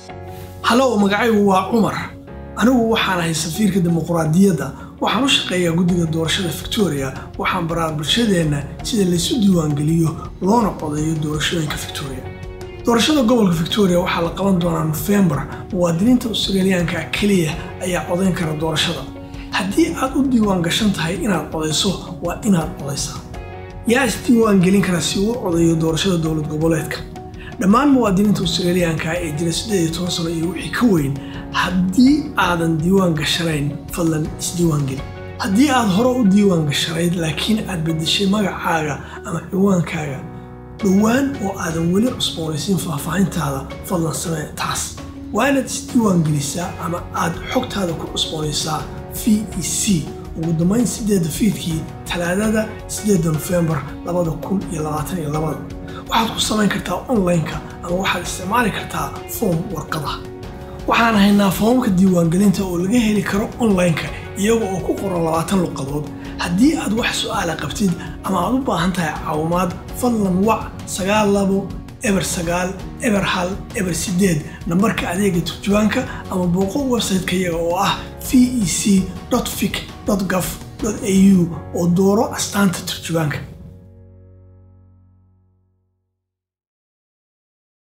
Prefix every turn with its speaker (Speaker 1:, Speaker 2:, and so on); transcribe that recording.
Speaker 1: halow magacaygu waa cumar anigu waxaan ahay safiirka dimuqraadiyadda waxaan u shaqeeyaa guddiga doorashada victoria waxaan baraa bulshadeenna sida laysu diiwaangeliyo loona codeeyo doorashooyinka victoria doorashada gobolka victoria waxaa la qaban doonaa nofembar muwaadiniinta australiyaanka keliya ayaa codayn kara doorashada haddii aad u diiwaan gashan tahay inaad codayso waa inaad codaysaa yaa isdiiwaan gelin kara si uu codeeyo doorashada dowlad goboleedka dhammaan muwaadiniinta australiyaanka ee jira siddeed iyo toban sano iyo wixii ka weyn haddii aadan diiwaan gashanayn fadlan isdiiwaan geli haddii aad hore u diiwaan gashanayd laakiin aad beddeshay magacaaga ama ciwaankaaga dhowaan oo aadan weli cusboonaysiin faahfaahintaada fadlan samee taas waa inaad isdiiwaan gelisaa ama aad xogtaada ku cusboonaysaa v e c ugu dambayn sideedda fiidkii talaadada sideedda nofembar labada kun iyo labaatan iyo labada waxaad ku samayn kartaa online-ka ama waxaad isticmaali kartaa foom warqada waxaan haynaa foomamka diiwaangelinta oo laga heli karo online-ka iyaga oo ku qoran labaatan luqadood haddii aad wax su'aala qabtid ama aad u baahan tahay caawimaad fadlan wac sagaal labo eber sagaal eber hal eber sideed nambarka adeega turjubaanka ama booqo website-ka iyaga oo ah v e c fic gov au oo dooro astaanta turjubaanka